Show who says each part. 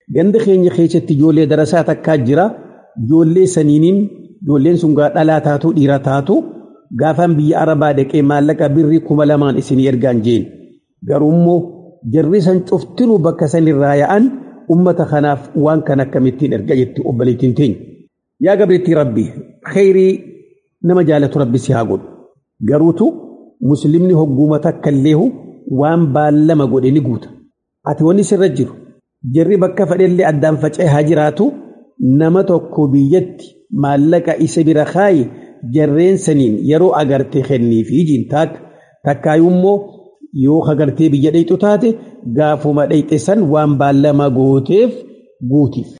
Speaker 1: ganda keenya keessatti ijoollee darasaa takkaa jira ijoollee saniiniin ijoolleen sun gaa dhalaa taatu dhiira taatu gaafaan biyya arabaa dhaqee maallaqa birrii kuma lamaan isinii ergaan jeen garuu immoo jarri san cuftinuu bakka sanirraa yaa'an ummata kanaaf waan kan akkamittiin erga jetti obboleettiin teenya. Yaa gabriitti rabbi khayrii nama jaalatu rabbi si haa godhu garuutu muslimni hogguma takka illeehu waan baallama godhe ni guuta. Ati wanni sirra jiru jarri bakka fedhellee addaan faca'ee haa jiraatu nama tokko biyyatti maallaqa isa bira kaayi jarreen saniin yeroo agartee kenniifi jiin taaka takkaayu immoo yoo agartee biyya dhayxu taate gaafuma dhayxe san waan baallama gooteef guutiif.